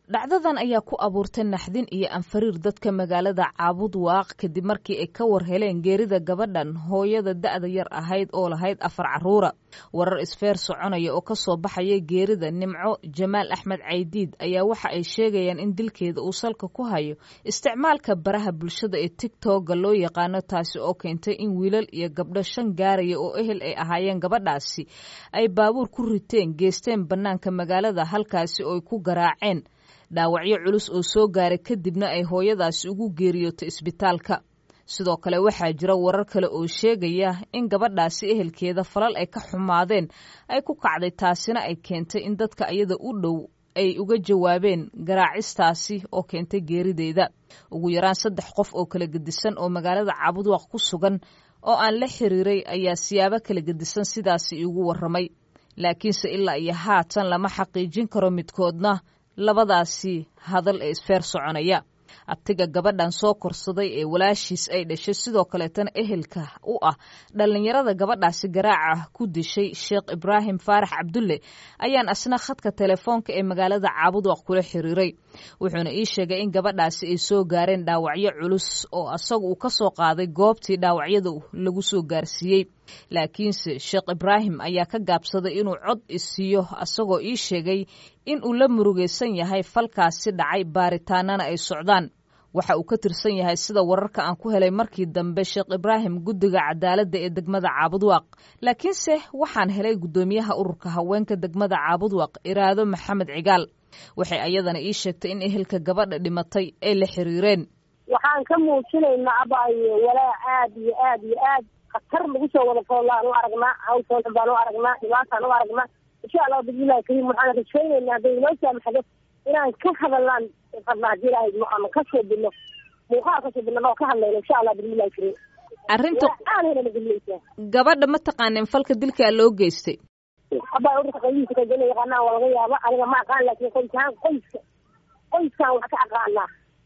dhacdadan ayaa ku abuurtay naxdin iyo anfariir dadka magaalada caabud waaq kadib markii ay ka war heleen geerida gabadhan hooyada da'da yar ahayd oo lahayd afar caruura warar isfeer soconaya oo kasoo baxaya geerida nimco jamaal axmed caydiid ayaa waxa ay sheegayaan in dilkeeda uu salka ku hayo isticmaalka baraha bulshada ee tigtogga loo yaqaano taasi oo keentay in wiilal iyo gabdho shan gaaraya oo ehel ay ahaayeen gabadhaasi ay baabuur ku riteen geesteen bannaanka magaalada halkaasi oo ay ku garaaceen dhaawacyo culus oo soo gaaray kadibna ay hooyadaasi ugu geeriyootay isbitaalka sidoo kale waxaa jira warar kale oo sheegaya in gabadhaasi ehelkeeda falal ay ka xumaadeen ay ku kacday taasina ay keentay in dadka iyada u dhow ay uga jawaabeen garaacistaasi oo keentay geerideeda ugu yaraan saddex qof oo kala gedisan oo magaalada caabudwaaq ku sugan oo aan la xiriiray ayaa siyaabo kala gedisan sidaasi iigu warramay laakiinse ilaa iyo haatan lama xaqiijin karo midkoodna labadaasi hadal ee isfeer soconaya abtiga gabadhan soo korsaday ee walaashiis ay dhashay sidoo kaleetana ehelka u ah dhallinyarada gabadhaasi garaaca ku dishay sheekh ibraahim faarax cabdulle ayaan asna khadka telefoonka ee magaalada caabudwaq kula xiriiray wuxuuna ii sheegay in gabadhaasi ay soo gaareen dhaawacyo culus oo asaga uu ka soo qaaday goobtii dhaawacyada lagu soo gaarsiiyey laakiinse sheekh ibraahim ayaa ka gaabsaday inuu cod isiiyo asagoo ii sheegay in uu la murugaysan yahay falkaasi dhacay baaritaanana ay socdaan waxa uu ka tirsan yahay sida wararka aan ku helay markii dambe sheekh ibraahim guddiga cadaaladda ee degmada caabudwaaq laakiinse waxaan helay guddoomiyaha ururka haweenka degmada caabudwaaq iraado maxamed cigaal waxay ayadana ii sheegtay in ehelka gabadha dhimatay ay la xiriireen waxaan ka muujinaynaa abaayo walaa aad iyo aad iyo aad khatar lagu soo wada foolaan u aragnaa hawsoodan baan u aragnaa dhibaataan u aragnaa insha allah bismillahi kariim waxaan rajaynaynaa hadday inoo saamaxdo inaan ka hadalnaan rabnaa hadii ilaahay ama ka soo bilno muuqaal kasoo bilno oo ka hadlayno insha allah bismillahi kariim arrinta aadayna nagelinaysaa gabadha ma taqaanin falka dilkaa loo geystay abaa ururka qaybihiisa kagena yaqaanaa waa laga yaaba aniga ma aqaan laakiin qoysahaan qoyska qoyskaan wax ka aqaanaa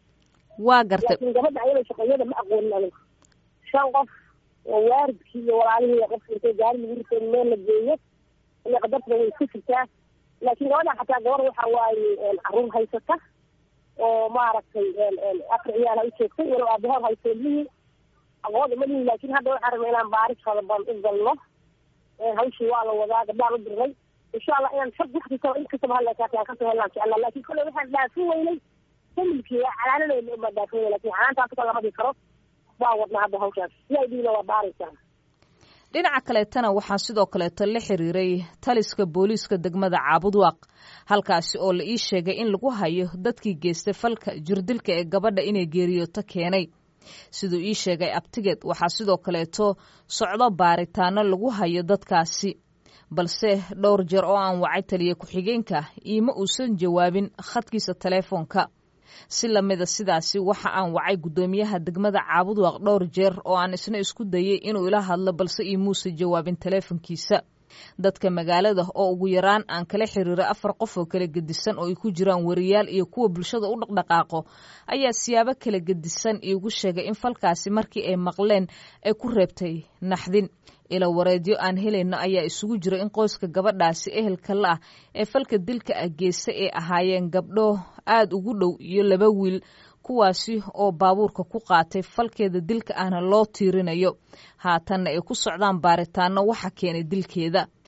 waa gartay laakiin gabadha ayada shaqeeyada ma aqoonin aniga shan qof oo waaridkii iyo walaalihii qof intay gaari lagu ritay meel la geeyo iyo qadartuna way isku jirtaa laakiin gabadha xataa gabar waxa waaye caruur haysata oo maaragtay afar ciyaal ha u joogtay walow aabahood haysto ilmihii aqoon uma lihin laakiin hadda waxaan rabnay inaan baaris fadaban u galno hawshii waa la wadaa gabdhaan u dirnay insha allah inaan sag waxkastaba in kastaba halleekaata aan kasoo helnaan jeclaa laakiin kolley waxaan dhaafin weynay familkii waa calaanadeyna uma dhaafin weynay laakiin calaantaas ka lama dhigi karo waa wadnaa hadda hawshaas si ay dhiina waa baaraysaa dhinaca kaleetana waxaa sidoo kaleeto la xiriiray taliska booliiska degmada caabudwaaq halkaasi oo la ii sheegay in lagu hayo dadkii geystay falka jirdilka ee gabadha inay geeriyooto keenay siduu ii sheegay abtigeed waxaa sidoo kaleeto socdo baaritaano lagu hayo dadkaasi balse dhowr jeer oo aan wacay taliya ku-xigeenka iima uusan jawaabin khadkiisa teleefoonka si lamida sidaasi waxa aan wacay guddoomiyaha degmada caabudwaaq dhowr jeer oo aan isna isku dayay inuu ila hadlo balse iimuusa jawaabin teleefonkiisa dadka magaalada oo ugu yaraan aan kala xiriiray afar qof oo kala gedisan oo ay ku jiraan wariyaal iyo kuwa bulshada u dhaqdhaqaaqo ayaa siyaabo kala gedisan iigu sheegay in falkaasi markii ay maqleen ay ku reebtay naxdin ila wareedyo aan helayno ayaa isugu jira in qoyska gabadhaasi ehelka la ah ee falka dilka ah geysta ay ahaayeen gabdho aada ugu dhow iyo laba wiil kuwaasi oo baabuurka ku qaatay falkeeda dilka ahna loo tiirinayo haatanna ay ku socdaan baaritaano waxa keenay dilkeeda